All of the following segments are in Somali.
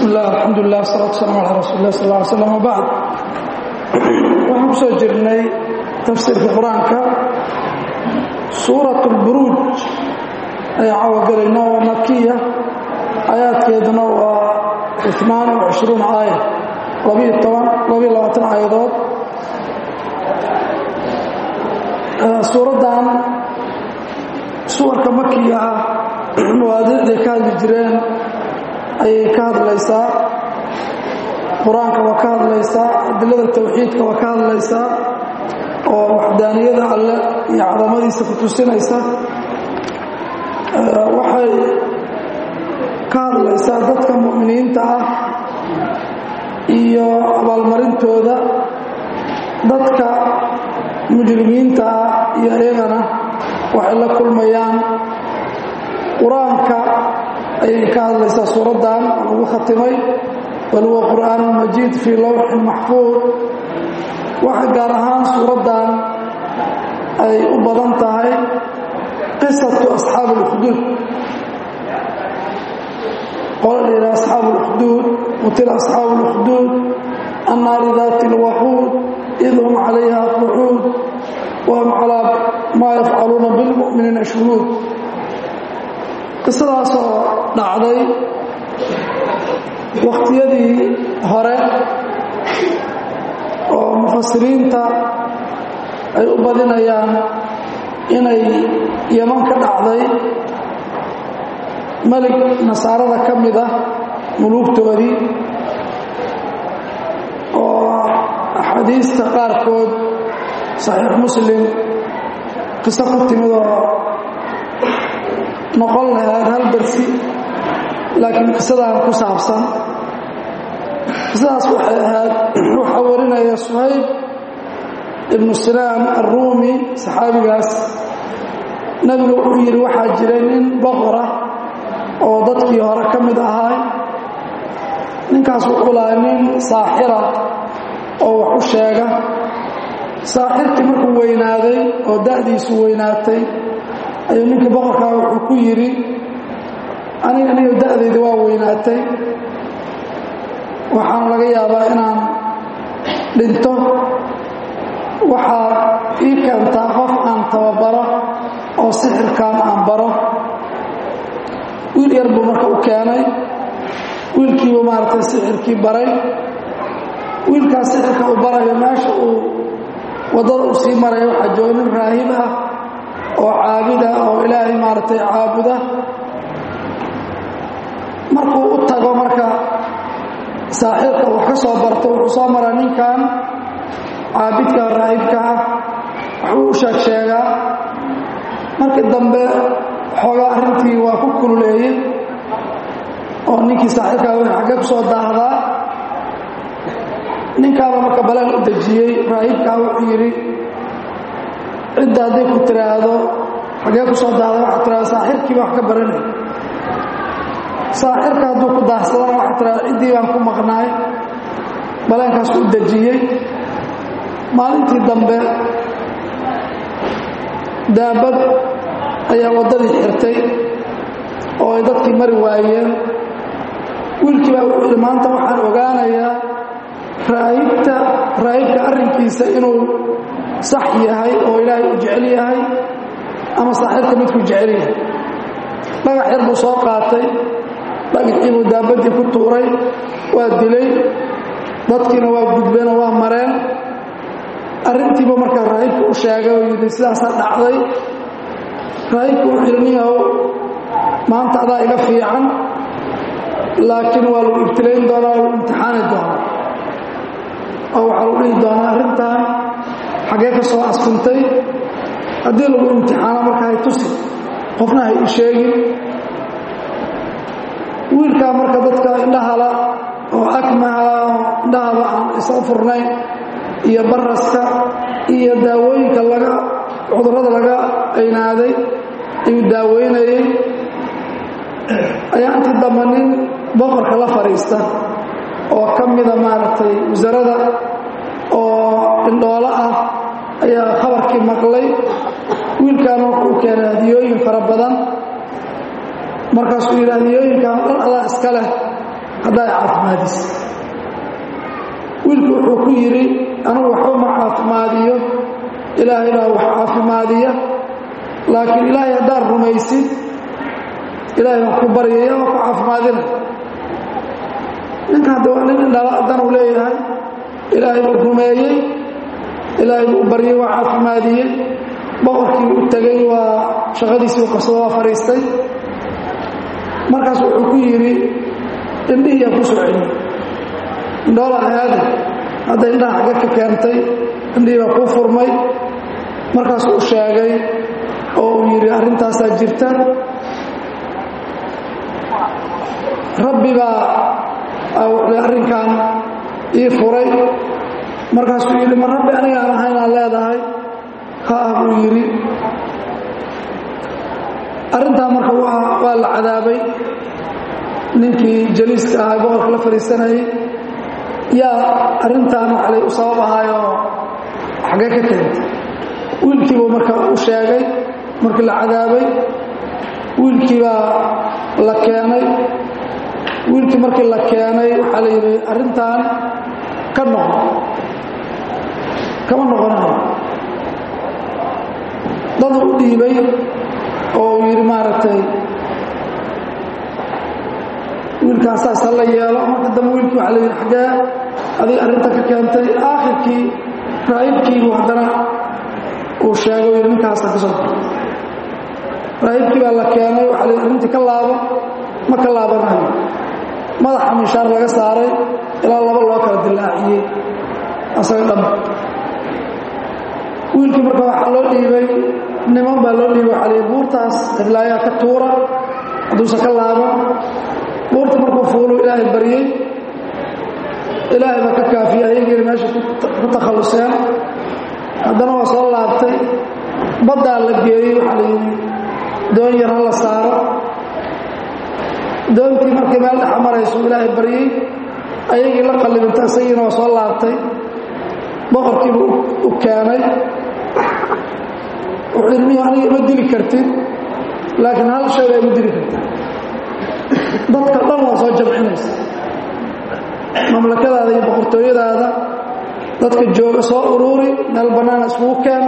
bismi illah alxamdulilah wasalatu wasalam ala rasuuli lah sal ly slam wabacd waxaan ku soo jirnay tafsiirka qur-aanka suurat اlburuuj ayaan caawa gelayna oo makiya aayaadkeeduna waa imaan wacishruun aaya labiyo toban labiyo labaatan aayadood suuraddan suwarka makiga ah mawaadiicday ka hadli jireen ayay ka hadlaysaa qur-aanka waa ka hadlaysaa adilada tawxiidka waa ka hadlaysaa oo waxdaaniyada alle iyo cadamadiisa ku tusinaysa waxay ka hadlaysaa dadka mu'miniinta ah iyo abaalmarintooda dadka mujrimiinta ah iyo iyagana waxay la kulmayaan qur-aanka ayay ka hadlaysaa suuraddan lagu khatimay bal huwa qur'aan majiid fii lowxin maxfuud waxa gaar ahaan suuraddan ay u badan tahay qisatu asxaabi اlkhduud qola la yidhaha asxaabu اlkhduud qutila asxaabu اlkhduud annaari daati اlwaquud id hum calayha qucuud wahum calaa maa yafcaluuna bilmu'miniina shuhuud qisadaasoo dhacday wakhtiyadii hore oo mufasiriinta ay u badinayaan inay yaman ka dhacday melig nasaarada ka mid ah muluugtoodii oo axaadiista qaarkood saxiix muslim qiso ku timid oo noqon lahayd hal darsi laakiin qisadaan ku saabsan qisadaas waxay ahayd waxaa warinaya suhayb ibnu sinaan arruumi saxaabigaas nebigu wuxuu yidhi waxaa jiray nin boqora oo dadkii hore ka mid ahaa ninkaas wuxuu lahaa nin saaxira oo wax u sheega saaxirkii markuu weynaaday oo da'diisu weynaatay ayuu ninkii boqorkaa wuxuu ku yidhi aniga niyo da'dayda waa weynaatay waxaana laga yaabaa inaan dhinto waxaad ii keentaa qof aan tababaro oo sixirkaan aan baro wiil yar buu marka u keenay wiilkiibuu maaragtay sixirkii baray wiilkaas sixirka uu barayo meesha uu waddada uu sii maraya waxaa jooga nin raahib ah oo caabida oo ilaahay maaragtay caabuda markuu u tago marka saaxiibka wax ka soo barto wuxuu soo maraa ninkan caabidka raahibka ah waxbuu u sheeg sheegaa markii dambe xoogaa arrintii waa ku kululeeyey oo ninkii saaxiibkaa w xaggee ku soo daahdaa ninkaaba marka baleen u dejiyey raahibkaa wuxuu yidhi cidda hadday ku tiraahdo xaggee ku soo daahda waxaa tiraada saaxirkiiba wax ka baranay saaxirka hadduu ku daahsadana waxaa tiraada ciddii baan ku maqnaay baleenkaas u dejiyey maalintii dambe daabad ayaa waddadii xirtay oo ay dadkii mari waayeen wiilkii baa wuxuu yidhi maanta waxaan ogaanayaa raahibta raahibka arrinkiisa inuu sax yahay oo ilaahay u jecel yahay ama saaxirka midkuu jecel yahay dhagax yar buu soo qaatay dhagaxii buu daabaddii ku tuuray waa dilay dadkiina waa gudbeenoo waa mareen arrintiiba markaa raahibka u sheegay oo yidhi sidaasaa dhacday raahibku wuxuu yidhi ninyahow maanta adaa iga fiican laakiin waa lagu ibtilayn doonaa lagu imtixaani doonaa oo waxaa lagu dhihi doonaa arrintan xaggee ka soo askuntay haddii lagu imtixaano marka hay tusi qofna hay u sheegin wiilkaa marka dadka indhahala oo akmaha oo indhahaba aan isa furnayn iyo baraska iyo daawooyinka laga cudurrada laga aynaaday ayuu daaweynayey ayaa intii dambe nin boqorka la fadhiista oo ka mida maaragtay wasarada oo indhoolo ah ayaa khabarkii maqlay wiilkaana wuxuu keenay hadiyooyin fara badan markaasuu yidhi hadiyooyinkan dhan adaa iska leh haddaa caafimaadis wiilkii wuxuu ku yidhi anigu waxba ma caafimaadiyo ilaahay baa wax caafimaadiya laakiin ilaahay haddaad rumaysid ilaahay baan ku baryaya waa ku caafimaadina ninka hadda waa nin indhala haddana u leeyahay ilaahay buu rumeeyey ilaahay buu baryey waa caafimaadiyey boqorkii u tegey waa shaqadiisii u qabsado waa fadhiistay markaas wuxuu ku yidhi indhihiyaa ku soo celiyey indhoola ahaade hadda indhaha xagga ka keentay indhihii baa kuu furmay markaasuu u sheegay oo uu yidhi arrintaasaa jirta rabbi baa arrinkan ii furay markaasuu yidhi ma rabbi anigaan ahaynaan leedahay ha ah buu yidhi arrintaa marka waa la cadaabay ninkii jaliiska ahaa boqorka la fadhiisanayay yaa arrintaan waxlay u sabab ahaayoo xaggee ka keentay wiilkiibuu marka u sheegay markii la cadaabay wiilkii baa la keenay wiilkii markii la keenay waxaa la yidhi arrintan ka noqon kama noqonayo daduu u dhiibay oo uu yidhi maaragtay wiilkaan saas ha la yeelo marka dambe wiilkii waxaa la yidhi xaggee adig arrinta ka keentay aakhirkii raahibkiibuu haddana uu sheegay yidhi ninkaasa ka soo baxay raahibkii baa la keenay waxaa la yidhi arrintii ka laabo ma ka laabanayo madaxa mishaar laga saaray ilaa laba loo kala dilaaciyey asaga dham wiilkii marka waxaa loo dhiibay niman baa loo dhiibay waxaa lii buurtaas cidlaayaa ka tuura hadduusan ka laaban buurta markuu fuulu ilaahay baryey ilaahay baa ka kaafiyey ayagiina meesha ku takhalluseen haddana waa soo laabtay baddaa la geeyey waxaa la yidhi doon yar ha la saaro doontii markii meel dhexa maraysuu ilaahay baryey ayagii la qallibinta isagiina waa soo laabtay boqorkiibu u keenay wuxuu yidhi miya aniga ima dili kartid laakiin hal shay baa ima dili kartid dadka dhan waa soo jamcinaysa mamlakadaada iyo boqortooyadaada dadka jooga soo uruuri meel bannaana iskugu keen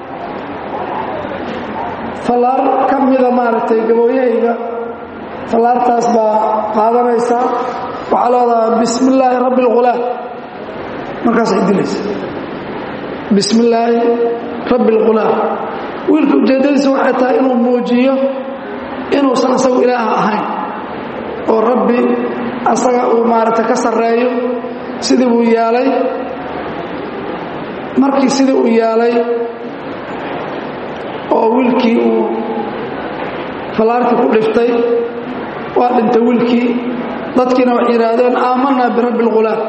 fallaar ka mida maaragtay gabooyahayga fallaartaas baa qaadanaysaa waxaa leedaha bismi illaahi rabbi alghulaam markaasay dilaysa bismi illaahi rabbi alghulaam wiilka ujeeddadiisa waxay tahay inuu muujiyo inuusan isagu ilaaha ahayn oo rabbi asaga uu maaragtay ka sarreeyo sidii buu yeelay markii sidii uu yeelay oo wiilkii uu fallaarkii ku dhiftay waa dhintay wiilkii dadkiina waxay yidhaahdeen aamanaa birabbi alghulaam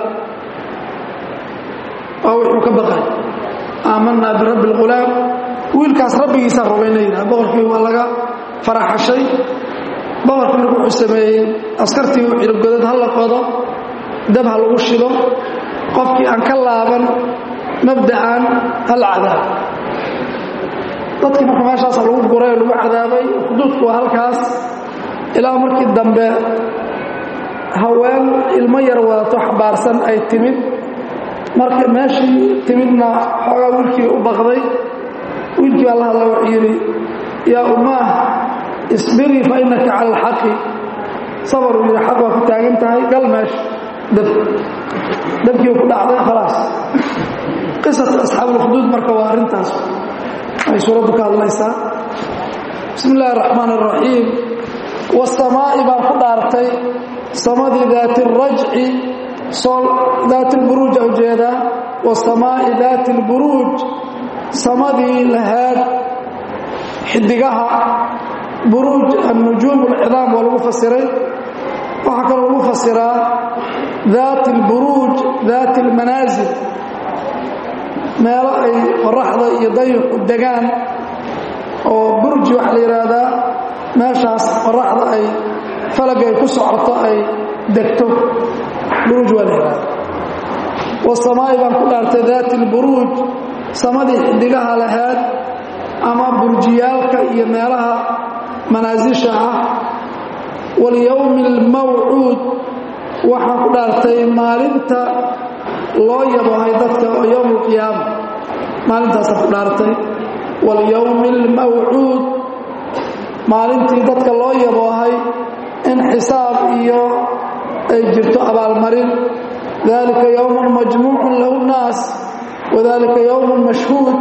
waa wuxuu ka baqay aamanaa birabbi alghulaam wiilkaas rabbigiisaa rumayna yidhaha boqorkii waa laga faraxashay boqorkii marka wuxuu sameeyey askartii uu xidhi godad ha la qodo dab ha lagu shido qofkii aan ka laaban mabda'an ha la cadaabo dadkii marka meeshaasa lagu guray oo lagu cadaabay xuduudku waa halkaas ilaa markii dambe haween ilmo yar wadato xabaarsan ay timid marka meeshii timidna xoogaa wiilkii u baqday wiilkii baa la hadla wuxuu yidhi yaa ummaah isbirii fa innaka cala alxaqi sabar uu yidhi xaq waa ku taagan tahay gal meesha dab dabkii ku dhacday khalaas qisata asxaabuulkhuduud marka waa arrintaas ay suuraddu ka hadlaysaa bismi illaahi araxmaan araxiim wasamaa'i baan ku dhaartay samadii daati alrajci daati lburuuj a ujeedaa wasamaa'i daati alburuuj samadii lahaad xidigaha buruuj annujuum alcidaam waa lagu fasiray waxaa kaloo lagu fasiraa daati alburuuj daati almanaasil meelo ay qoraxda iyo dayuxu degaan oo burji waxaa la yidhaahdaa meeshaas qoraxda ay falaga ay ku socoto ay degto buruuj waa la yidhahda wasamaa'i baan ku dhaartay daati alburuuj samadii xidigaha lahaad ama burjiyaalka iyo meelaha manaasisha ah walyowmi almawcuud waxaan ku dhaartay maalinta loo yabohay dadka oo yowm alqiyaama maalintaasaan ku dhaartay walyowmi almawcuud maalintii dadka loo yaboohay in xisaab iyo ay jirto abaalmarin dalika yowmun majmuucun lahu nnaas wadalika yowmun mashhuud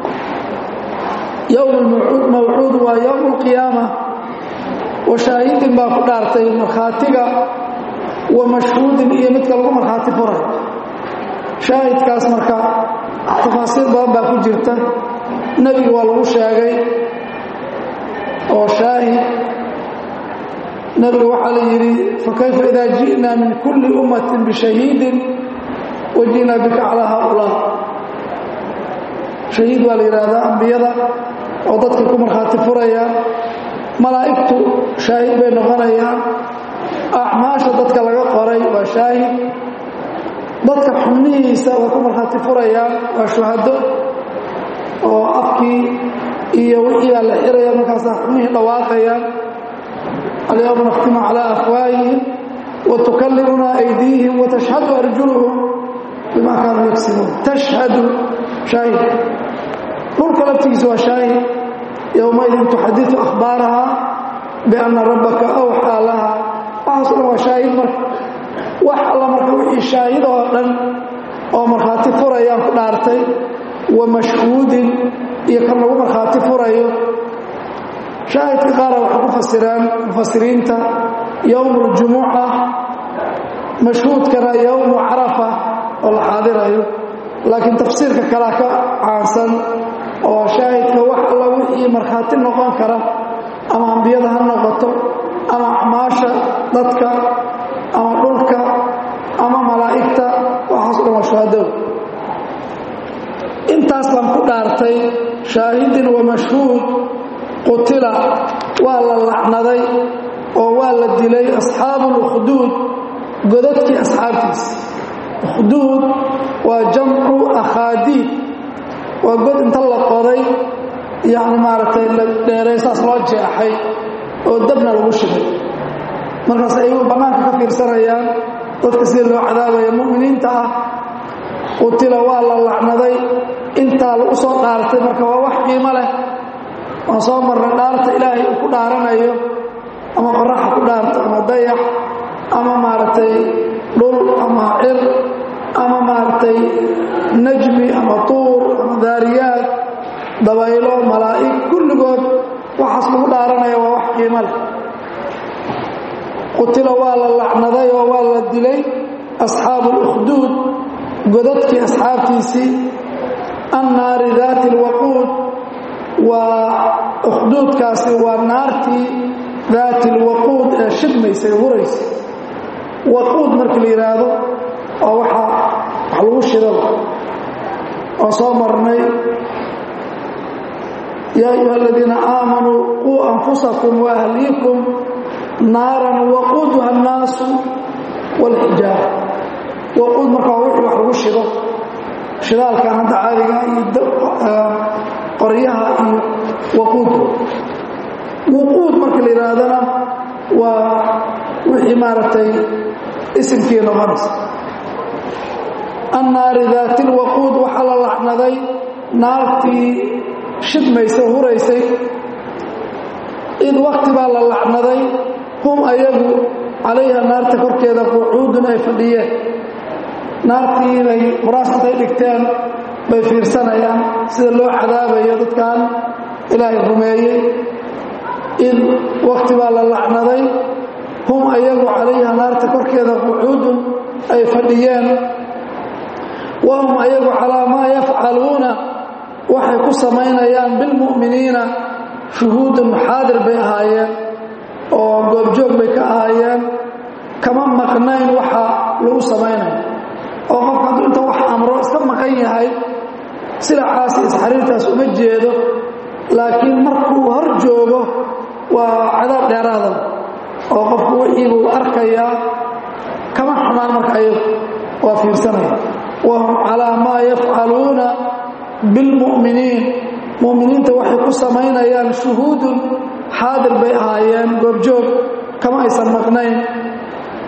yowm mawcuud waa yowm alqiyaama wa shaahidin baa ku dhaartay markhaatiga wa mashhuudin iyo midka lagu markhaati furay shaahidkaas marka tafaasiir badan baa ku jirta nebiga waa lagu sheegay oo shaahid nebiga waxaa la yidhi fakayfa idaa ji'naa min kulli ummatin bishahiidin wa ji'naa bika calaa haaulaa shahiid waa la yidhaahdaa ambiyada oo dadka ku markhaati furaya malaa'igtu shaahid bay noqonayaan acmaasha dadka laga qoray waa shaahid dadka xubnihiisa way ku markhaati furayaan waa shuhado oo afkii iyo wixii baa la xiraya markaasaa xubnihii dhawaaqayaan alyawma nakhtimu calaa afwaahihim wa tukallimunaa aydiihim wa tashhadu arjuluhum bimaa kaanuu yagsibuun tashhadu shaahid dhulka laftigiisa waa shaahid yowmaidin tuxadiu akhbaaraha bianna rabbaka awxaa laha waxaaso dhan waa shaahid marka wax alla marka wixii shaahid oo dhan oo markhaati furayaan ku dhaartay wa mashhuudin iyo kan lagu markhaati furayo shaahidka qaara waxay ku fasireen mufasiriinta yowmu اljumuca mashhuudkana yowmu carafa oo la xaadirayo laakiin tafsiirka kalea ka caansan oo shaahidka wax alla wixii markhaati noqon kara ama ambiyada ha noqoto ama acmaasha dadka ama dhulka ama malaa'igta waxaaso dhan waa shuhadow intaas baan ku dhaartay shaahidin wa mashhuud qutila waa la lacnaday oo waa la dilay asxaabu اlkhduud godadkii asxaabtiisa ukhduud waa jamcu akhaadiid waa god inta la qoday yacni maaragtay la dheeray saas loo jeexay oo dabna lagu shigay markaas ayagu bannaanka ka fiirsanayaan dadka sida loo cadaabaya mu'miniinta ah qutila waa la lacnaday intaa lagu soo dhaartay marka waa wax qiimo leh waan soo marnay dhaarta ilaahay uu ku dhaaranayo ama qoraxa ku dhaarto ama dayax ama maaragtay dhul ama cir ama maaragtay najmi ama tuur ama daariyaad dabaylo malaa'ig kulligood waxaas lagu dhaaranaya waa wax qiimo leh qutila waa la lacnaday oo waa la dilay asxaabu اlukhduud godadkii asxaabtiisii annaari daati اlwaquud waa ukhduudkaasi waa naartii daati اlwaquud ee shidmaysay huraysa waquud markii la yidhaahdo waa waxa wax lagu shidaba oo soo marnay yaa ayuha aladiina aamanuu quu anfusakum waahliikum naaran waquuduha annaasu wاlxijaara waquud marka waa wixii wax lagu shido shidaalkan hadda caadiga iyo qoryaha iyo waquud wuquud marka la yidhaahdana waa wixii maaragtay isimkii noqonaysa annaari daati lwaquud waxaa la lacnaday naartii shidmaysa huraysay id wakti baa la lacnaday hum ayagu calayha naarta korkeeda qucuudun ay fadhiyeen naartii bay quraas intay dhigteen bay fiirsanayaan sida loo cadaabayo dadkan ilaahay rumeeyey id wakti baa la lacnaday hum ayagu calayha naarta korkeeda qucuudun ay fadhiyeen wahum ayagu calaa maa yafcaluuna waxay ku samaynayaan bilmu'miniina shuhuudun xaadir bay ahaayeen oo goobjoog bay ka ahaayeen kama maqnayn waxa lagu samaynayo oo qofka hadduu inta wax amro iska maqan yahay silacaas iyo isxariirtaas uma jeedo laakiin markuu hor joogo waa cadaab dheeraada oo qofku wixii buu arkayaa kama xumaan marka ayagu waa fiirsanaya wahum calaa maa yafcaluuna bilmu'miniin mu'miniinta waxay ku samaynayaan shuhuudun xaadir bay ahaayeen goobjoog kama aysan maqnayn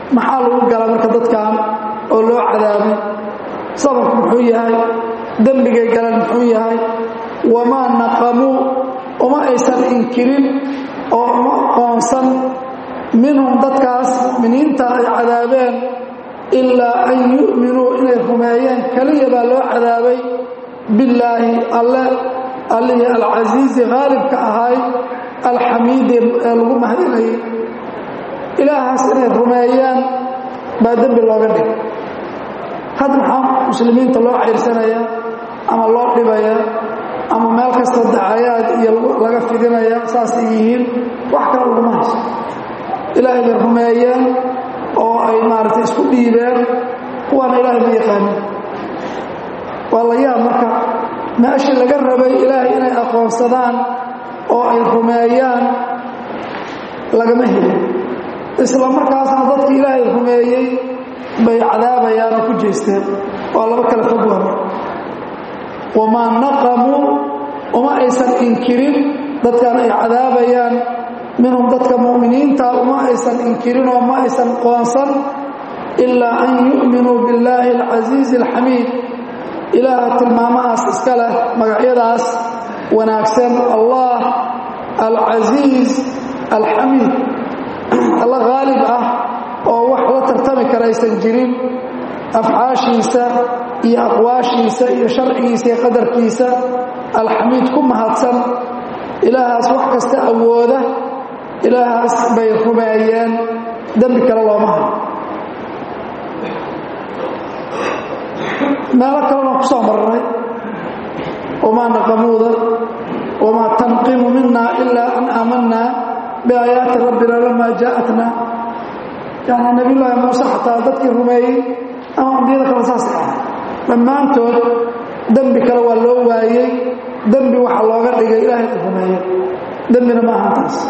maxaa lagu gala marka dadkan oo loo cadaabay sababku muxuu yahay dembigay galan muxuu yahay wamaa naqamuu uma aysan inkirin oo uma qoonsan minhum dadkaas mu'miniinta ay cadaabeen ilaa an yu'minuu inay rumeeyeen keliya baa loo cadaabay billaahi alle allihii alcasiizi haalibka ahay alxamiidi ee lagu mahadinayay ilaahaas inay rumeeyaan baa dembi looga dhig had maxaa muslimiinta loo cayrsanayaa ama loo dhibayaa ama meel kastoo dacayaad iyo laga fidinaya saasay yihiin wax kale laguma hayso ilaahay bay rumeeyeen oo ay maaragtay isku dhiibeen kuwaana ilaahay ma yaqaanin waa la yaab marka meeshii laga rabay ilaahay inay aqoonsadaan oo ay rumeeyaan lagama helin isla markaasna dadkii ilaahay rumeeyey bay cadaabayaan oo ku jeesteen waa laba kale fog waa wamaa naqamuu uma aysan inkirin dadkan ay cadaabayaan minhum dadka mu'miniinta uma aysan inkirin oo ma aysan qoonsan ilaa an yu'minuu billaahi alcasiizi alxamiid ilaaha tilmaamahaas iska leh magacyadaas wanaagsan allah alcasiiz alxamiid alla haalib ah oo wax la tartami kara aysan jirin afcaashiisa iyo aqwaashiisa iyo sharcigiisa iyo qadarkiisa alxamiid ku mahadsan ilaahaas wax kasta awooda ilaahaas bay rumeeyeen dembi kale looma hayo meelo kalena ku soo marnay wamaa naqamuuda wamaa tanqimu mina ilaa an aamanaa biaayaati rabbina lamaa jaa'atna yani nabiyullaahi muuse xataa dadkii rumeeyey ama ambiyada kale saasay ahay dhammaantood dembi kale waa loo waayey dembi waxa looga dhigay ilaahay u rumeeye dembina ma ahan taas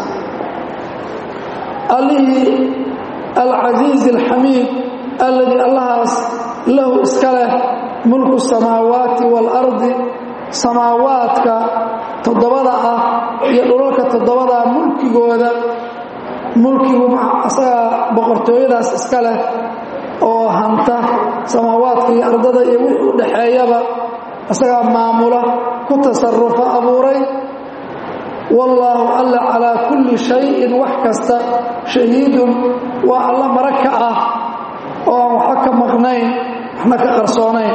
allihii alcasiizi alxamiid alladii allahaas lahu iska leh mulku samaawaati waalardi samaawaadka toddobada ah iyo dhulalka toddobadaa mulkigooda mulkigu asagaa boqortooyadaas iska leh oo hanta samaawaadka iyo ardada iyo wixii u dhaxeeyaba isagaa maamula ku tasarufa abuuray wallaahu alla calaa kulli shayin wax kasta shahiidun waa alla mara ka ah oo aan waxba ka maqnayn waxna ka qarsoonayn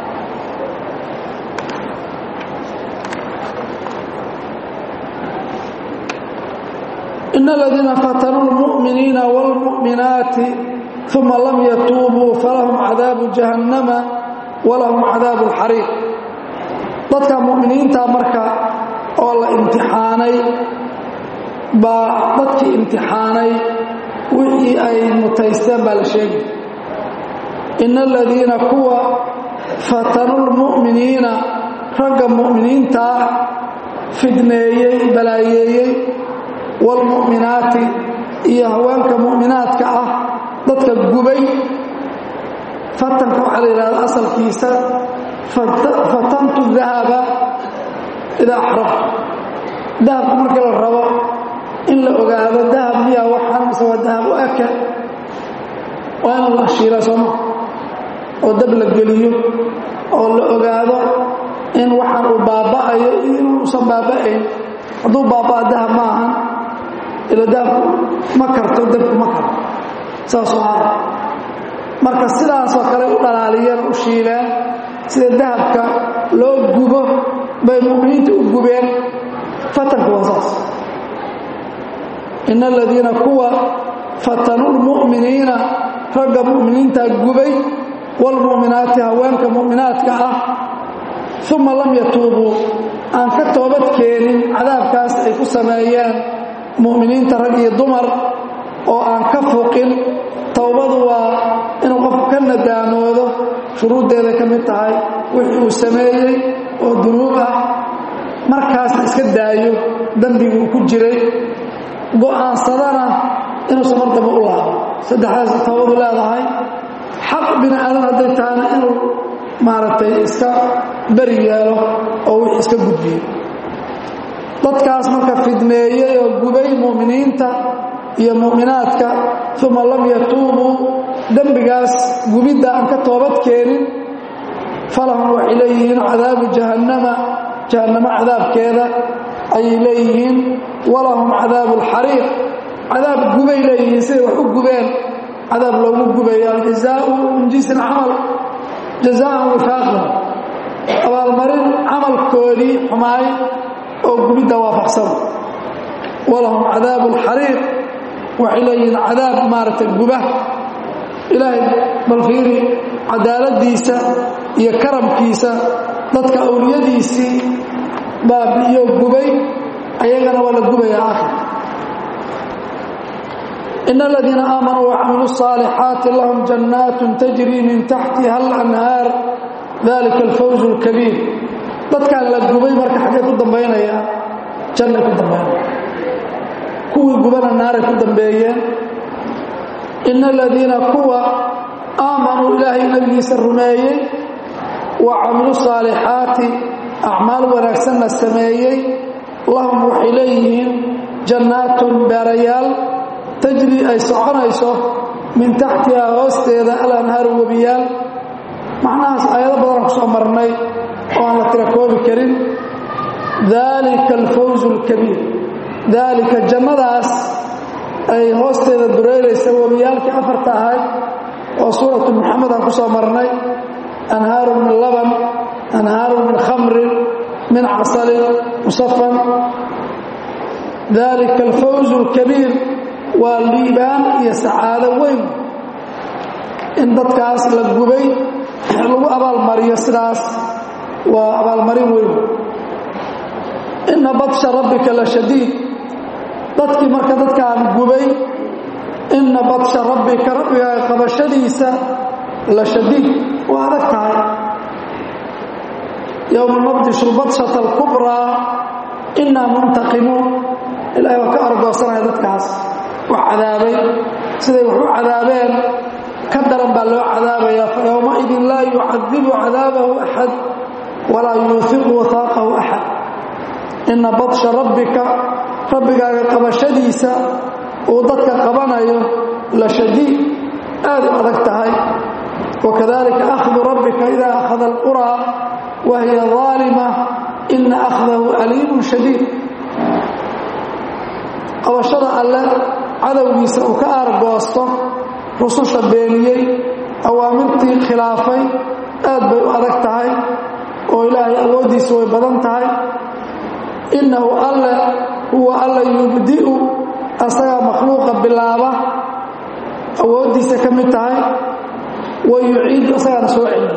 in aladiina fatanuu lmu'miniina wاlmu'minaati uma lam yatuubuu falahum cadaabu jahannama walahum cadaabu اlxariiq dadka mu'miniinta marka oo la imtixaanay baa dadkii imtixaanay wixii ay mutaysteen baa la sheegay in aladiina kuwa fatanuu lmu'miniina ragga mu'miniintaa fidneeyey balaayeeyey waalmu'minaati iyo haweenka mu'minaadka ah dadka gubay fatanka waxaa la yidhahda asalkiisa fatantu dahaba idaa axraftu dahabku markii la rabo in la ogaado dahab miyaa waxaan mise waa dahab u eke waa in la shiila sooma oo dab la geliyo oo la ogaado in waxaan uu baaba'ayo iyo inuusan baaba'ayn hadduu baabaa dahab ma ahan ila dahabku ma karto dabku ma karto saasoo hada marka sidaasoo kale u dhalaaliyeen u shiileen sida dahabka loo gubo bay mu'miniinta u gubeen fatanku waa saas in aladiina kuwa fatanuu lmu'miniina ragga mu'miniintaa gubay waalmu'minaati haweenka mu'minaadka ah uma lam yatuubuu aan ka toobad keenin cadaabkaas ay ku sameeyeen mu'miniinta rag iyo dumar oo aan ka fuqin towbadu waa inuu qofku ka nadaamoodo shuruuddeeday ka mid tahay wixii uu sameeyey oo dunuub ah markaasna iska daayo dembigii uu ku jiray go'aansadana inuusan mar damba u laabo saddexdaas towbadu leedahay xaq bini aadan hadday tahana inuu maaragtay iska beri yeelo oo wixii iska gudbiyo dadkaas marka fidmeeyey oo gubay mu'miniinta iyo mu'minaadka uma lam yatuubuu dembigaas gubidda aan ka toobad keenin falahum waxay leeyihiin cadaabu jahannama jahannamo cadaabkeeda ayay leeyihiin walahum cadaabu alxariiq cadaab gubay leeyihiin siday wax u gubeen cadaab loogu gubayo aljazaau min jinsi alcamal jazaan wifaaqan abaalmarin camalkoodii xumaay oo gubidda waafaqsan walahum cadaabu alxariiq waxay leeyihiin cadaab maaragtay guba ilaahay bal fiiri cadaaladiisa iyo karamkiisa dadka awliyadiisii baabi'iyo gubay ayagana waa la gubaya aakhir in aladiina aamanuu wacamiluu الصaalixaati lahum jannaat tajri min taxtiha alanhaar dalika alfawz اlkabiir dadkaan la gubay marka xaggay ku dambaynaya jannay ku dambaynaya kuwii gubana naaray ku dambeeyeen in aladiina kuwa aamanuu ilaahay nabigiisa rumeeyey wa camilu saalixaati acmaal wanaagsanna sameeyey lahum waxay leeyihiin jannaatun beerayaal tajri ay soconayso min taxtihaa hoosteeda alanhaaru webiyaal macnahaas aayado badanaan ku soo marnay oo aan la tira koobi karin daalika alfawzu alkabiir daalika jannadaas ay hoosteeda dureeraysa webiyaalkii afarta ahayd oo suuratu muxamed aan ku soo marnay anhaaru min laban anhaaru min khamrin min casalin musafan dalika alfawzu alkabiir waa liibaan iyo sacaado weyn in dadkaas la gubay lagu abaalmariyo sidaas waa abaalmarin weyn inna badsha rabbika la shadiid dadkii marka dadkaan gubay inna badsha rabbika rabbigaa qabashadiisa la shadiid waa adag tahay yowma nabdishu badshata alkubraa innaa muntaqimuun ilahay waa ka argoosanaya dadkaas wax cadaabay siday wax u cadaabeen ka daran baa loo cadaabayaa fa yowmaidin laa yucadibu cadaabahu axad walaa yuufiqu wahaaqahu axad inna badsha rabbika rabbigaaga qabashadiisa uu dadka qabanayo la shadiid aad u adag tahay wakadalika akhdu rabbika ida akhada alquraa wa hiya aalima ina akhdahu aliimun shadiid qabashada alle cadowgiisa uu ka aargoosto rususha beeniyey awaamirtii khilaafay aad bay u adag tahay oo ilaahay awooddiisa way badan tahay innahu alle huwa alla yubdi'u asagaa makhluuqa bilaaba awooddiisa ka mid tahay wa yuciidu asagaana soo celiya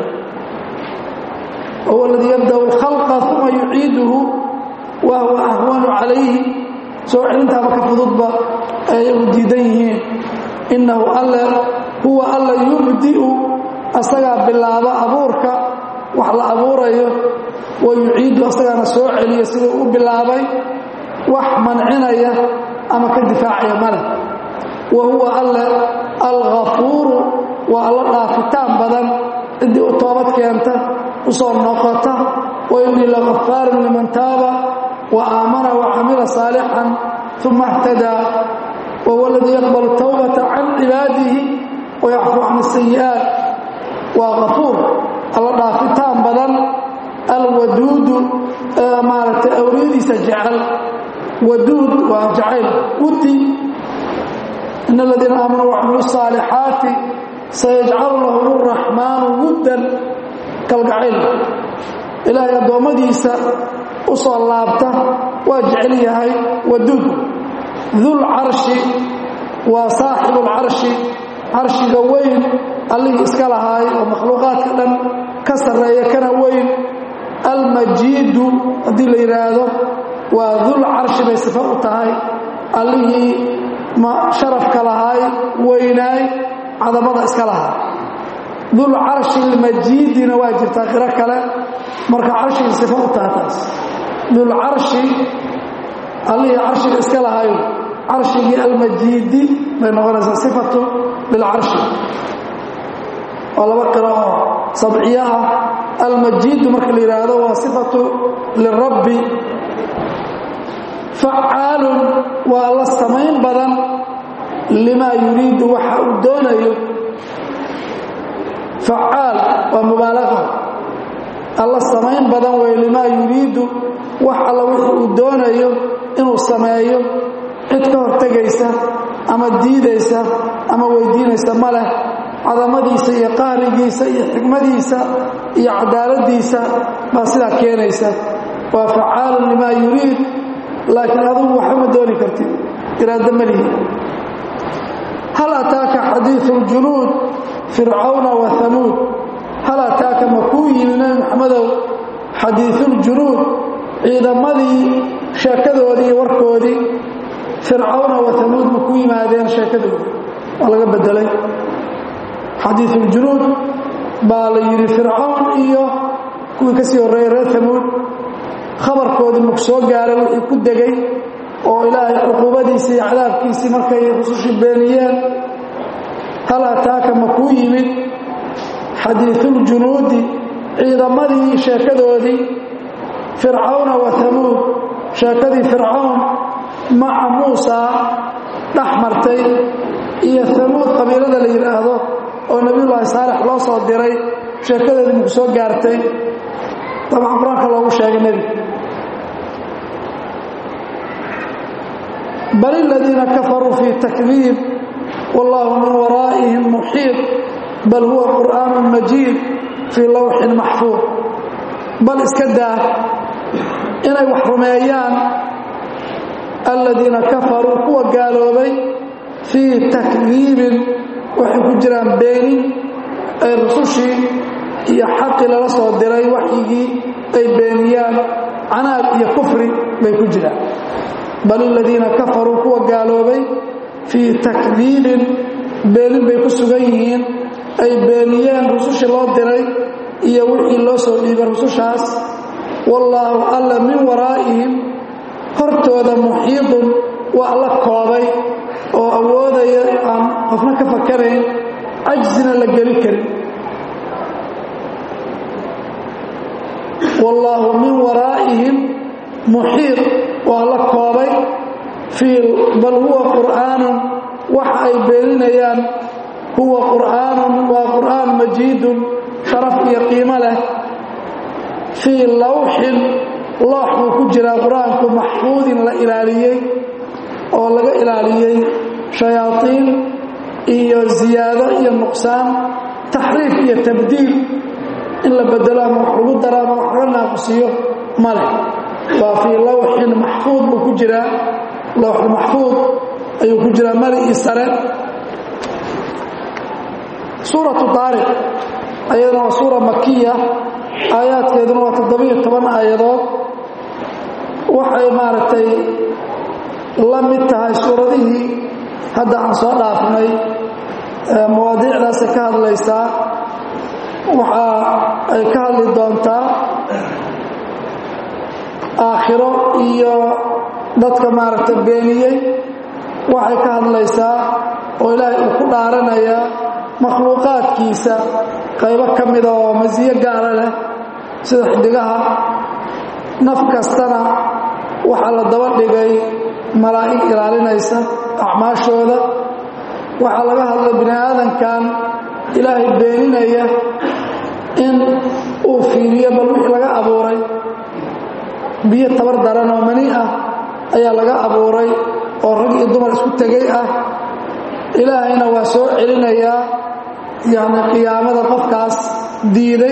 wahuwa aladii yabda'u alkhalqa uma yuciiduhu wa huwa ahwanu calayhi soo celintaaba ka fududba ay ayagu diidan yihiin innahu alle huwa alla yubdi'u asagaa bilaaba abuurka wax la abuurayo wa yuciidu asagaana soo celiya siduu u bilaabay wax mancinaya ama ka difaacaya male wa huwa alle alghafuuru waa alla dhaafitaan badan ciddii u toobad keenta u soo noqota wa innii lagafaarun liman taaba wa aamana wa camila saalixan uma اhtadaa wahuwa aladii yaqbalu tawbata can cibaadihi wayacfuu can asayi'aat waa kafuur alla dhaafitaan badan alwaduudu maaragtay awliyadiisa jecel waduud waa jacayl wudi in aladiina aamanuu wacamilu الصaalixaati sayajcalu lahum الraxmaanu wuddan kalgacayl ilaahay addoommadiisa u soo laabta waa jecel yahay waduud dulcarshi waa saaxibu اlcarshi carshiga weyn allihii iska lahaay oo makhluuqaadka dhan ka sarreeya kana weyn almajiidu haddii la yidhaahdo waa dul carshi bay sifo u tahay allihii sharafka lahaay weynaay cadamada iska lahaa dul carshi lmajiidina waa jirtaa qiro kale marka carshigii sifo u tahay taas dul carshi allihii carshiga iska lahaay carshigii almajiidi bay noqonaysaa sifatu lilcarshi waa laba qiro oo sabciyo ah almajiidu marka la yidhaahdo waa sifatu lirabbi facaalun waa alla samayn badan limaa yuriidu waxa uu doonayo facaal waa mubaalaqa alla samayn badan wey limaa yuriidu wax alla wixii uu doonayo inuu sameeyo cid ka hortegaysa ama diidaysa ama weydiinaysa ma leh cadamadiisa iyo qahrigiisa iyo xikmadiisa iyo cadaaladiisa baa sidaa keenaysa waa facaalun limaa yuriid laakiin adugu waxba ma dooni kartid iraado malihi hal ataaka xadiiu ljunuud fircawna wa hamuud hal ataaka ma kuu yimi nebi maxamedow xadiiuljunuud ciidamadii sheekadoodii iyo warkoodii fircawna wa hamuud ma ku yimaadeen sheekadoodii waa laga bedelay xadiiuljunuud baa la yidhi fircawn iyo kuwii ka sii horreeyey reer hamuud khabarkoodii maku soo gaaray wixii ku degay oo ilaahay cuquubadiisii iyo cadaabkiisii markay rusushii beeniyeen hal ataaka ma kuu yimid xadiiuljunuudi ciidamadii sheekadoodii fircawna wa hamuud sheekadii fircawn maca muusaa dhex martay iyo hamuud qabiilada la yidhaahdo oo nebiyullaahi saalex loo soo diray sheekadoodii maku soo gaartay dabcan qur-aanka loogu sheegay nebiga bal aladiina kafaruu fii takdiib wallaahu min waraa'ihim muxiiط bal huwa qur'aanu majiid fii lawxin maxfuud bal iska daa inay wax rumeeyaan aladiina kafaruu kuwa gaaloobay fii takdiibin waxay ku jiraan beenin ay rusushii iyo xaqii lala soo diray waxyigii ay beeniyaan canaad iyo kufri bay ku jiraan bal aladiina kafaruu kuwa gaaloobay fii takdiibin beenin bay ku sugan yihiin ay beeniyeen rusushii loo diray iyo wixii loo soo dhiibay rusushaas wallaahu alla min waraa'ihim hortooda muxiidun waa alla koobay oo awoodaya aan qofna ka fakarayn cajsina la geli karin wallaahu min waraa'ihim muxiid waa la koobay fii bal huwa qur'aanun waxa ay beeninayaan huwa qur'aanun waa qur'aan majiidun sharaf iyo qiimo leh fii lawxin loox buu ku jiraa qur-aanku maxfuudin la ilaaliyey oo laga ilaaliyey shayaaiin iyo ziyaado iyo nuqsaan taxriif iyo tabdiil in la bedelo ama wax lagu daro ama wax laga naaqusiyo ma leh waa fii lawxin maxfuud buu ku jiraa lawxu maxfuud ayuu ku jiraa mari io sare suuratu taariq ayadana waa suura makiya aayaadkeeduna waa toddobiyo toban aayadood waxay maaragtay la mid tahay suuradihii hadda aan soo dhaafnay mawaadiicdaasay ka hadlaysaa waxa ay ka hadli doontaa aakhiro iyo dadka maaragtay beeniyey waxay ka hadlaysaa oo ilaahay uu ku dhaaranayaa makhluuqaadkiisa qaybo ka mida oo masiyo gaara leh sida xidigaha naf kastana waxaa la daba dhigay malaa'ig ilaalinaysa acmaashooda waxaa laga hadlay bini aadankan ilaahay beeninaya in uu fiiriyo bal wixii laga abuuray biyo tabar daran oo mani ah ayaa laga abuuray oo rag iyo dumar isku tegay ah ilaahayna waa soo celinayaa yacni qiyaamada qofkaas diiday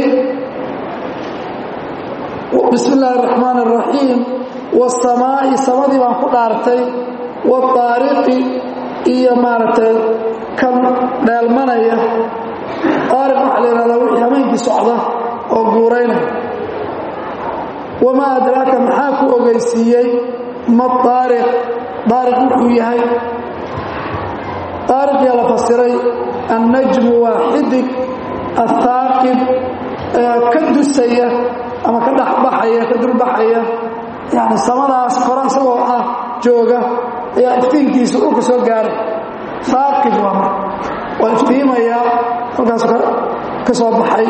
bismi illaahi araxmaan araxiim wasamaa'i samadii baan ku dhaartay waariqi iyo maaragtay kan dheelmanaya aariq waxaa la yidhahdaa wixii hameenkii socda oo guuraynaya wamaa adraaka maxaa ku ogeysiiyey ma daariq daariq wuxuu yahay daariqiyaa la fasiray annajmu waa xidig athaaqib ka dusaya ama ka dhexbaxaya ka dulbaxaya yani samadaas kore isagoo ah jooga ayaa iftiinkiisa dhulka soo gaaray haaqib waa mar waa iftiimayaa halkaas ka soo baxay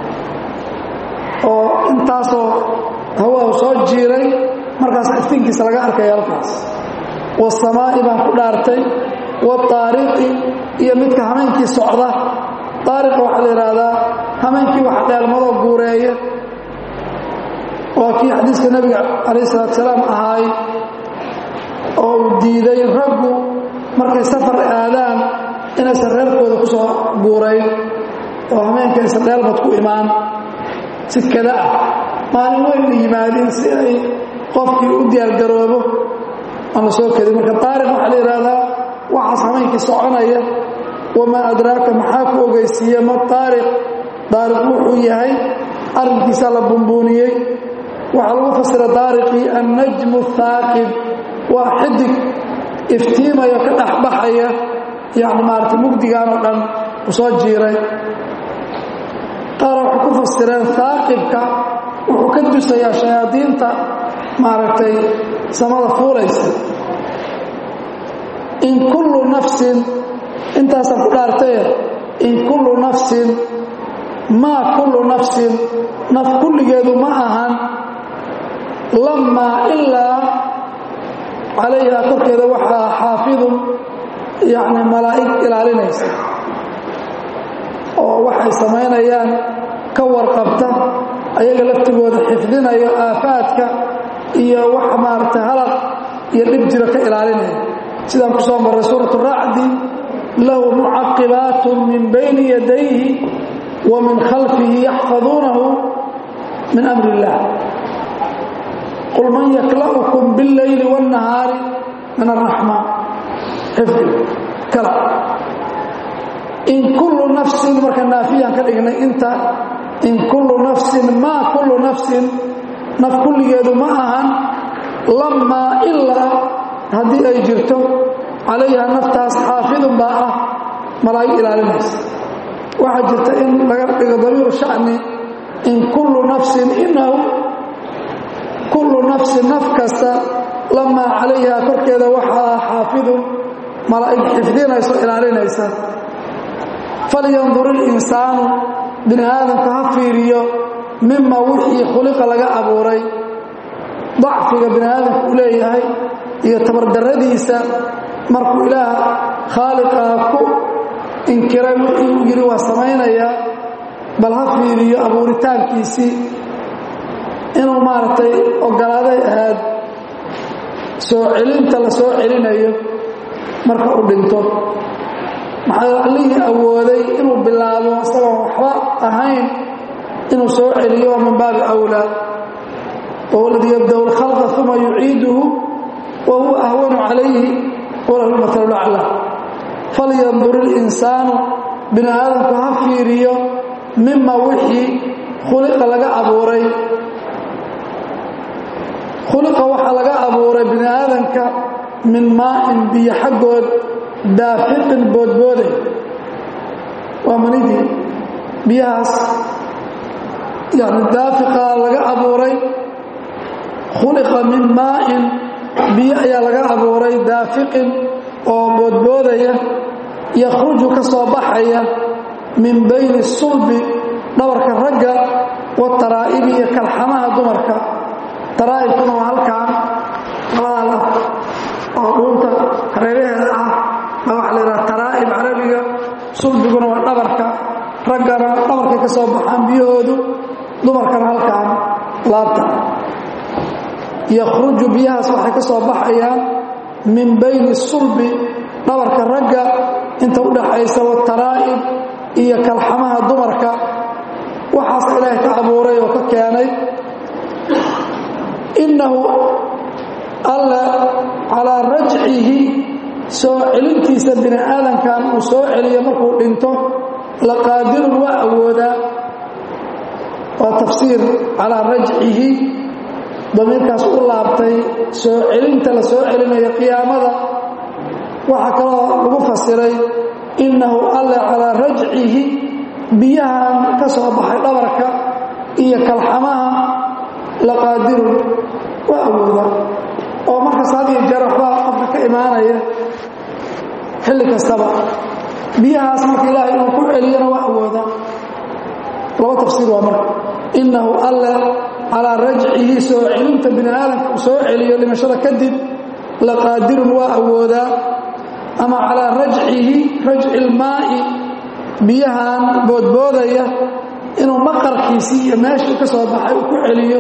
oo intaasoo hawaa soo jiiray markaas iftiinkiisa laga arkaya halkaas wasamaa'i baan ku dhaartay waariqi iyo midka hameenkii socda aariqa waxaa la yidhaahdaa hameenkii wax dheelmadoo guureeya waa kii xadiiska nebiga calayh salaatu salaam ahaay oo uu diiday raggu markay safar aadaan inaysan reerkooda ku soo guurayn oo hameenka aysan dheelmad ku imaan si kada ah maalin weyn la yimaadin si ay qofkii u diyaargaroobo aan la soo kadin marka taariq waxaa la yidhaahdaa waxaas hameenkii soconaya wamaa adraaka maxaa ku ogeysiiye ma taariq daariq wuxuu yahay arrinkiisaa la bumbuuniyey waxaa lagu fasira daariqii annajmu thaaqib waa xidig iftiimayo ka dhexbaxaya yani maarata mugdigaan oo dhan u soo jiiray qaar waxay ku fasireen haaqibka wuxuu ka dusayaa shayaadiinta maaragtay samada fuulaysa in kullu nafsin intaasaan ku dhaartaye in kullu nafsin maa kullu nafsin naf kulligeedu ma ahan lamaa ilaa calayha korkeeda waxaa xaafidun yacni malaa'ig ilaalinaysa oo waxay samaynayaan ka warqabta ayaga laftigooda xifdinayo aafaadka iyo wax maaragtay halaq iyo dhib jiro ka ilaalinaya sidaan ku soo marray suuratu racdi lahu mucaqibaatu min bayni yadayhi wa min khalfihi yaxfaduunahu min amri illah qul man yakla'ukum biاlleyli wاnnahaari min araxmaan xifdi kala in kullu nafsin marka naafiyaan ka dhignay inta in kullu nafsin maa kullu nafsin naf kulligeedu ma ahan lamaa ilaa haddii ay jirto calayha naftaas xaafidun baa ah malaa'ig ilaalinaysa waxaa jirta in laga dhigo damiiru shacni in kullu nafsin inahu kullu nafsin naf kasta lamaa calayha korkeeda waxaa xaafidun malaa'ig xifdinayso ilaalinaysa falyandur ilinsaanu bini aadamka ha fiiriyo mima wixii khuliqa laga abuuray dacfiga bini aadamka uu leeyahay iyo tabardarradiisa markuu ilaah khaaliqaa ku inkiray wixii uu yidhi waa samaynayaa bal ha fiiriyo abuuritaankiisii inuu maaragtay ogolaaday ahaad soo celinta la soo celinayo marka uu dhinto maxaa allihii awooday inuu bilaabo isagoon waxba ahayn inuu soo celiyo waa min baabi awlaa wahuwa aladii yabda'u alkhalqa uma yuciiduhu wa huwa ahwanu calayhi walahu lmatalu lacla falyandur ilinsaanu bini aadamku ha fiiriyo mima wixii khuliqa laga abuuray khuliqa waxaa laga abuuray bini aadamka min maa'in biyo xaggood daafiqin boodbooday waa manidii biyahaas yani daafiqa laga abuuray khuliqa min maa'in biyo ayaa laga abuuray daafiqin oo boodboodaya yakhruju ka soo baxaya min bayni sulbi dhabarka ragga wataraa'ibi iyo kalxamaha dumarka taraa'ibkuna waa halkaan labada laf oo dhuunta hareeraheeda ah baa waxa la yidhaha taraa'ib carabiga sulbiguna waa dhabarka raggana dhabarkay ka soo baxaan biyahoodu dumarkana halkaan laabta yakhruju biyahaas waxay ka soo baxayaan min bayni sulbi dhabarka ragga inta u dhaxaysa wataraa'ib iyo kalxamaha dumarka waxaas ilaahay ka abuuray oo ka keenay innahu alla calaa rajcihi soo celintiisa bini aadamkan uu soo celiyo markuu dhinto laqaadirun waa awoodaa waa tafsiir calaa rajcihi damiirkaas u laabtay soo celinta la soo celinayo qiyaamada waxaa kaloo lagu fasiray innahu alla calaa rajcihi biyahan ka soo baxay dhabarka iyo kalxamaha laqaadirun waa awoodaa oo markas had iyo jeer waxbaa qofka ka imaanaya xilli kastaba biyahaas marka ilaahay inuu ku celiyana waa awoodaa laba tafsiir waa marka innahu alle calaa rajcihi soo celinta bini aadamka uu soo celiyo dhimashada kadib laqaadirun waa awoodaa ama calaa rajcihi rajci ilmaa'i biyahan boodboodaya inuu maqarkiisii iyo meeshii ka soo baxay uu ku celiyo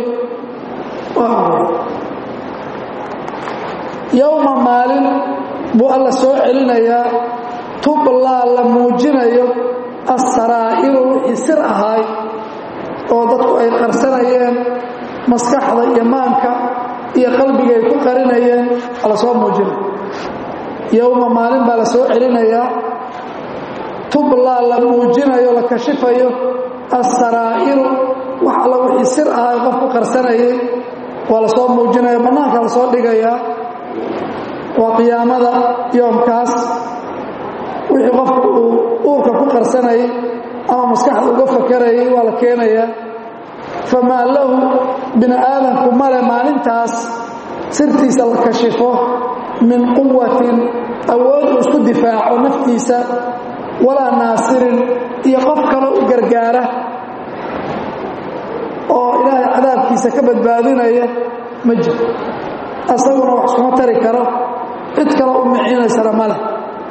yowma maalin buu alla soo celinayaa tublaa la muujinayo asaraa'iru wixii sir ahaay oo dadku ay qarsanayeen maskaxda iyo maanka iyo qalbiga ay ku qarinayeen waa la soo muujinaya yowma maalin baa la soo celinayaa tublaa la muujinayo la kashifayo asaraa'iru wax alla wixii sir ahaay qof ku qarsanayay waa la soo muujinaya bannaanka la soo dhigayaa waa qiyaamada yoomkaas wixii qofku uu uurka ku qarsanayay ama maskaxda uga fakarayay waa la keenayaa famaa lahu bini aadamku male maalintaas sirtiisa la kashifo min quwatin awood uu isku difaaco naftiisa walaa naasirin iyo qof kale u gargaara oo ilaahay cadaabkiisa ka badbaadinaya ma jiro asaguna wax iskuma tari karo cid kale u micinaysana ma leh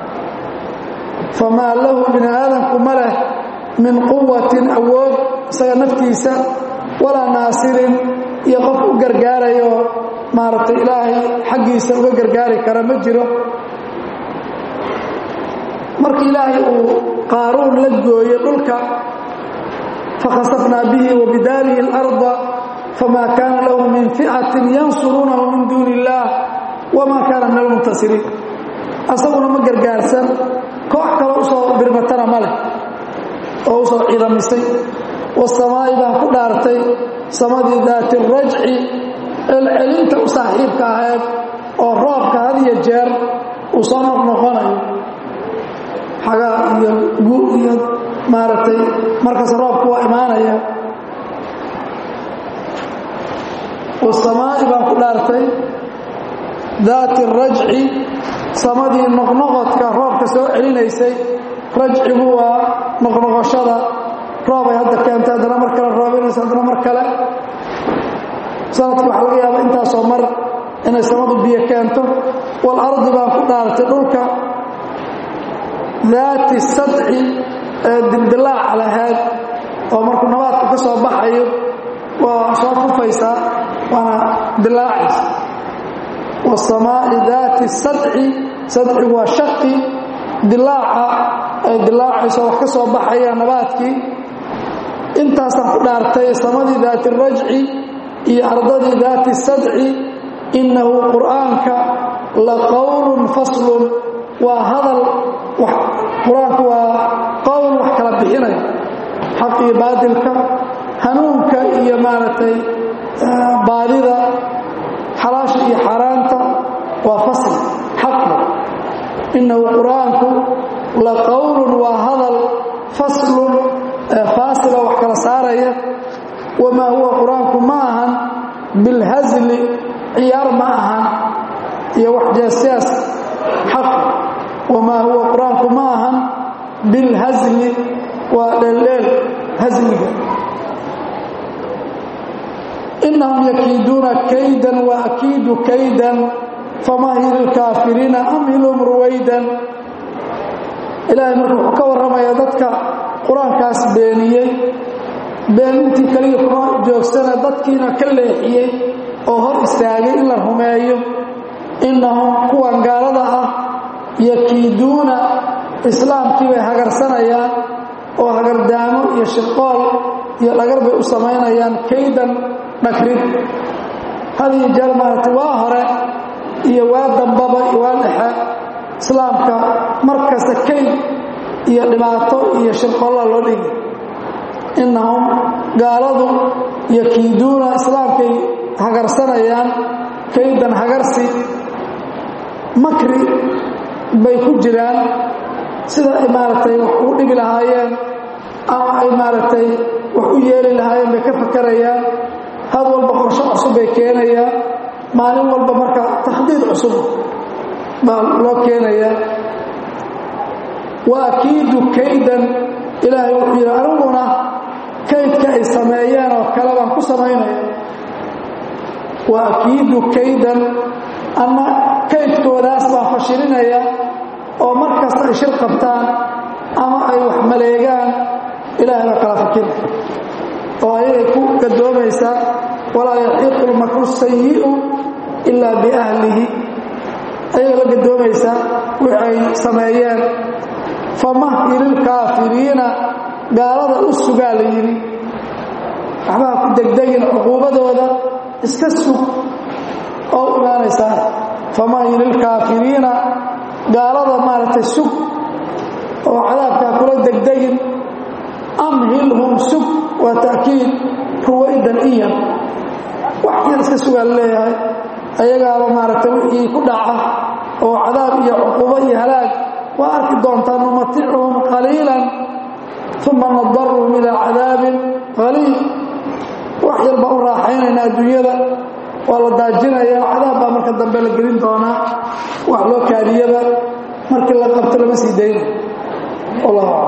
famaa lahu bini aadamku ma leh min quwatin awood isaga naftiisa walaa naasirin iyo qof u gargaarayoo maaragtay ilaahay xaggiisa uga gargaari kara ma jiro markii ilaahay uu qaaruun la gooyo dhulka fakhasafnaa bihi wa bidaarihi اlarda famaa kaana lahu min ficatin yansuruunahu min duuni illaah wamaa kaana min almuntasiriin asaguna ma gargaarsan koox kale usoo birmatana ma leh oo usoo ciidamisay wasamaa'i baan ku dhaartay samadii daati rajci celcelinta u saaxiibka ahayd oo roobka had iyo jeer uu soo noqnoqonayo xagaa iyo gu iyo maaragtay markaas roobku waa imaanaya wasamaa'i baan ku dhaartay daati rajci samadii noqnoqodka roobka soo celinaysay rajcigu waa noqnoqoshada roobay hadda keentay haddana mar kale roobanaysa haddana mar kale sanadka waxaa laga yaaba intaasoo mar inay samadu biyo keento walardi baan ku dhaartay dhulka daati sadci ee dildilaaca lahayd oo markuu nabaadka ka soo baxayo waa soo kufaysaa waana dilaacaysa wasamaa'i daati sadci sadcigu waa shaqi dilaaca ay dilaacayso wax ka soo baxaya nabaadkii intaasaan ku dhaartay samadii daati rajci iyo ardadii daati sadci innahu qur'aanka la qowlun faslun waa hadal qur-aanku waa qowl wax kala bixinaya xaq iyo baadilka hanuunka iyo maaragtay baadida xalaasha iyo xaaraanta waa fasl xaqba innahu qur'aanku la qowlun waa hadal faslun faasila wax kala saaraya wamaa huwa qur-aanku ma ahan bilhasli ciyaar ma ahan iyo wax jeesjees xaq wamaa huwa qur-aanku ma ahan bilhasli waa dheeldheel hasliga inahum yakiiduuna kaydan wa akiidu kaydan famahil ilkaafiriina amhilhum ruwaydan ilaahay marka wuxuu ka warramayaa dadka qur-aankaas beeniyey beenintii kaliya kuma joogsana dadkiina ka leexiyey oo hor istaagay in la rumeeyo innahum kuwan gaalada ah yakiiduuna islaamkii bay hagarsanayaan oo hagardaamo iyo shirqool iyo dhagar bay u samaynayaan kaydan dhagrid hadiyo jeer maaragtay waa hore iyo waa dambaba iyo waa dhexe islaamka mar kasta kayd iyo dhibaato iyo shirqoolla loo dhigi innahum gaaladu yakiiduuna islaamkay hagarsanayaan kaydan hagarsi makri bay ku jiraan sida ay maaragtay wax ugu dhibi lahaayeen ama ay maaragtay wax u yeeli lahaayeen bay ka fakarayaan had walba qorsho cusub bay keenayaan maalin walba marka takhdiid cusub baa loo keenayaa wa akiidu kaydan ilaahay wuxuu yidhi aniguna kaydka ay sameeyeen oo kale baan ku samaynaya wa akiidu kaydan ama kaydkoodaas baan fashilinaya oo mar kasta ay shir qabtaan ama ay wax maleegaan ilaahay baa kala fakina oo ayagay ku gadoomaysaa walaa yaxiiqu lmakru sayi'u ilaa biahlihi ayaga la gadoomaysaa wixi ay sameeyeen famahililkaafiriina gaalada u sugaa la yidhi waxbaha ku degdegin cuquubadooda iska sug oo u imaanaysaa famahililkaafiriina gaalada maaragtay sug oo cadaabkaa kula degdegin amhilhum sug waa ta'kiid ruwaydan iyan wax yar iska sugaa la leeyahay ayagaaba maaragtay wixii ku dhaca oo cadaab iyo cuquubo iyo halaag waa arki doontaa numaticuhum qaliilan uma nadaruhum ilaa cadaabin qaliil wax yar baa u raaxaynayna adduunyada waa la daajinaya cadaab baa marka dambe la gelin doonaa wax loo kaadiyaba markii la qabto lama sii dayna wallahu aclam